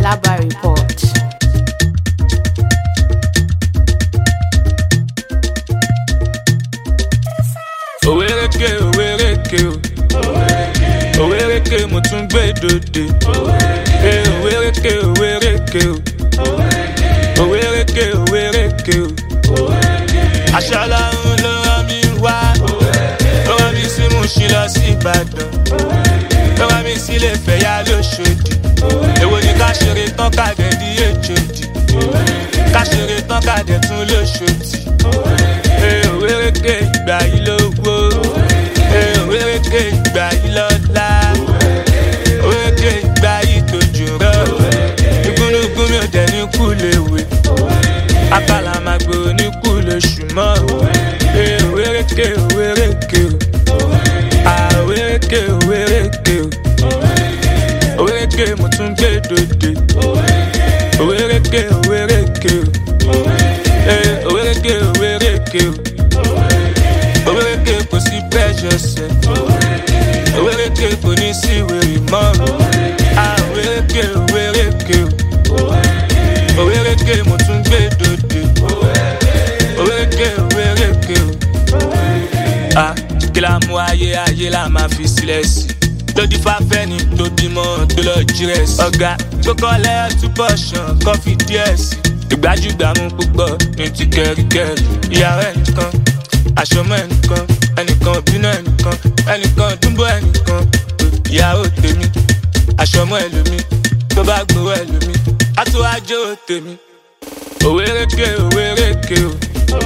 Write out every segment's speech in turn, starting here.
Alaba Report. òwérèké òwérèké o òwérèké mo tún gbé dòde Eh, òwérèké òwérèké o òwérèké òwérèké o aṣọ́lá ń ló rán mi wá ó rán mi sí Mùṣín lọ sí Ìbàdàn ó rán mi sílé Ifẹ̀yà lóṣòdì èwo ni ká ṣeré tán kàdé di èjòdì ká ṣeré tán kàdé tún lóṣòdì Eh, òwérèké ìgbà yìí lówó Eh, òwérèké ìgbà yìí lọ́lá òwérèké ìgbà yìí tójú rọ igúnnugún mi ò dẹ̀ ní kú léwe akala máa gbé oníkú lóṣù mọ́ Eh, òwérèké òwérèké o Ah, òwérèké òwérèké o òwérèké mo tún gbé dòde òwérèké òwérèké o Eh, òwérèké òwérèké o òwérèké kò sí pressure sẹ òwérèké kò ní sí wèrè mọ́ Ah, òwérèké òwérèké o òwérèké mo tún gbé dòde òwérèké òwérèké o ah kí la mú ayé ayé la máa fi sílẹ̀ sí lódì fáfẹ́ ni tó bímọ tó lọ jírẹ̀ sí. ọ̀gá gbókọ́lẹ́ túbọ̀ ṣàn kọ́fì díẹ̀ sí. ìgbájúgbàmù púpọ̀ ní ti kẹ́ríkẹ́rí. ìyàwó ẹnìkan àṣọmọ ẹnìkan ẹnìkan bínú ẹnìkan ẹnìkan dúnbọ̀ ẹnìkan ìyàwó tèmi àṣọmọ ẹlòmí tó bá gbowó ẹlòmí á tó wájú tèmi. òwérèké òwérèké o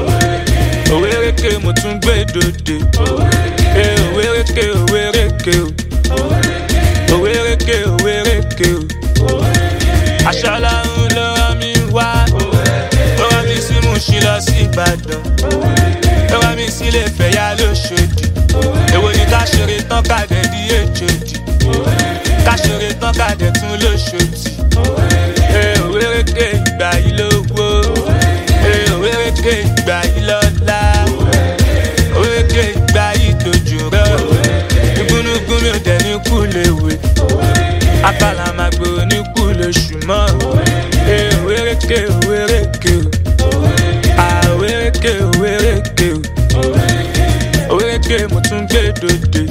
òwérèké mo tún gbé dòde Eh, òwérèké òwérèké o òwérèké òwérèké o aṣọ́lá ń ló rán mi wá ó rán mi sí Mùṣín lọ sí Ìbàdàn ó rán mi sílé Ifẹ̀yà lóṣòdì èwo ni ká ṣeré tán kàdé di èjòdì ká ṣeré tán kàdé tún lóṣòdì Eh, òwérèké ìgbà yìí lówó Eh, òwérèké ìgbà yìí lọ́lá òwérèké ìgbà yìí tójú rọ igúnnugún mi ò dẹ̀ ní kú léwe akala máa gbé oníkú lóṣù mọ́ Eh, òwérèké òwérèké o Ah, òwérèké òwérèké o òwérèké mo tún gbé dòde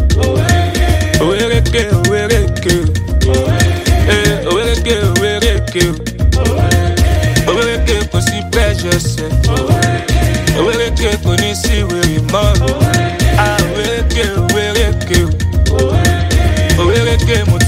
òwérèké òwérèké o Eh, òwérèké òwérèké o òwérèké kò sí pressure sẹ òwérèké kò ní sí wèrè mọ́ Ah, òwérèké òwérèké o òwérèké mo